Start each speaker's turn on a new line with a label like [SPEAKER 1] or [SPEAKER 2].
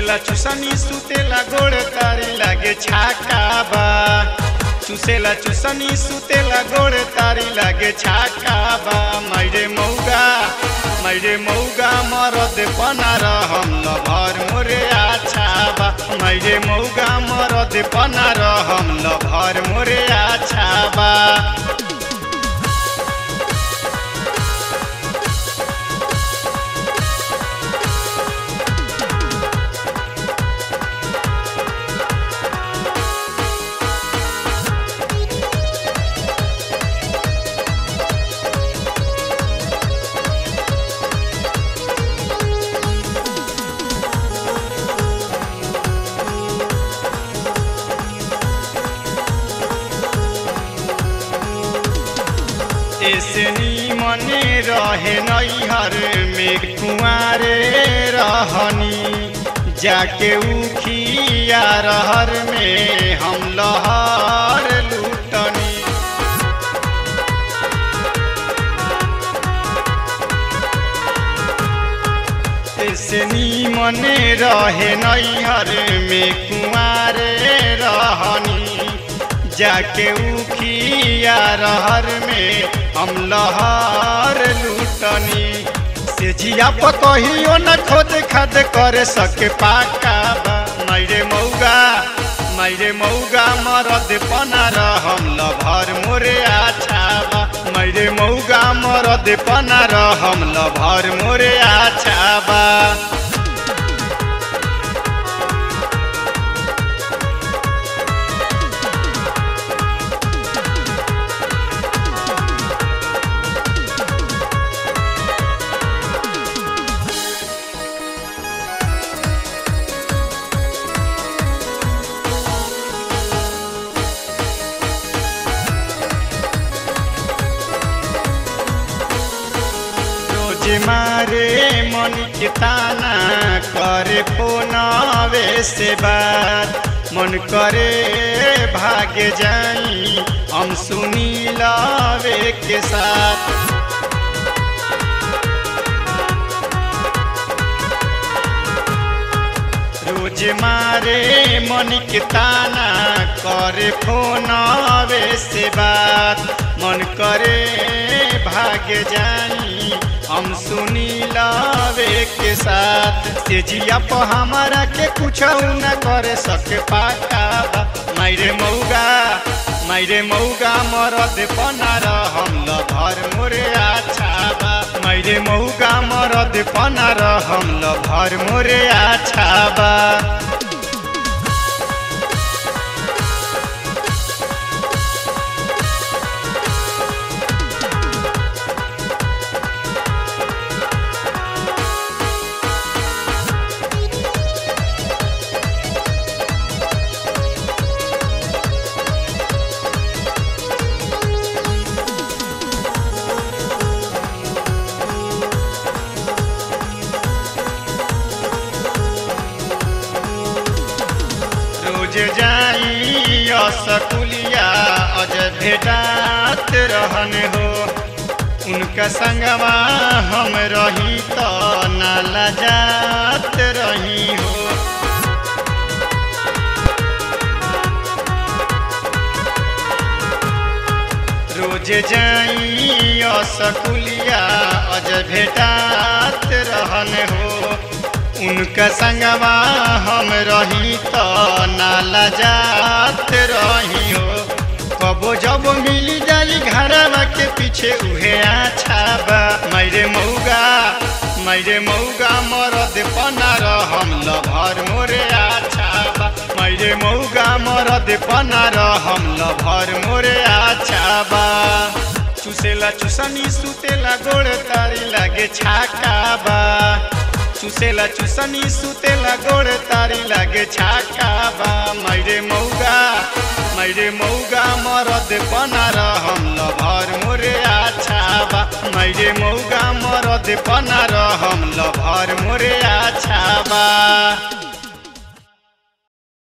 [SPEAKER 1] चुसेला चुसनी सुतेला गोड़ तारी लागे छाका बा चुसेला चुसनी सुतेला गोड़ तारी लागे छाका बा मैरे मौगा मैरे मौगा मरद पनार हम लभर मोरे आछा बा मैरे मौगा मरद पनार हम लभर मोरे आछा बा ऐसनी मने रहे नैहर में कुआरे रहनी जाके उखिया रहर में हम लहर लूटनी ऐसनी मने रहे नैहर में कुआरे रहनी जाके उखिया रहर में हम लहर लूटनी से जिया पकहियो न खोद खाद कर सके पाका बा मैरे मौगा मैरे मौगा मरद पनार हम लभर मोरे आछा बा मैरे मौगा मरद पनार हम लभर मोरे आछा बा रोज मारे मन के ताना करे फोनवे से बात मन करे भागे जाई हम सुनी लावे के साथ रोज मारे मन के ताना करे फोनवे से बात मन करे भागे जाई हम सुनी लावे के साथ से जिया पर हमारा के कुछ न करे सके पाका बा मायरे मौगा मायरे मौगा मरद पनार हम लभर मोरे आछा बा मायरे मौगा मरद पनार हम लभर मोरे आछा बा रोज जाई असकुलिया अज भेटात रहन हो उनका संगवा हम रही तो नाला जात रही हो रोज जाई असकुलिया अज भेटात रहन हो उनका संगवा हम रही तो नाला जात रही हो कबो जब मिल जाई घरवा के पीछे उहे आछा बा मैरे मौगा मैरे मौगा मरद पनार हम लभर मोरे आछा बा मैरे मौगा मरद पनार हम लभर मोरे आछा बा चुसेला चुसनी सुतेला गोड़ तारी लागे छाका बा चुसेला चुसनी सुतेला गोड़ तारी लागे छाका बा मैरे मौगा मैरे मौगा मरद पनार हम लभर मोरे आछा बा मैरे मौगा मरद पनार हम लभर मोरे आछा बा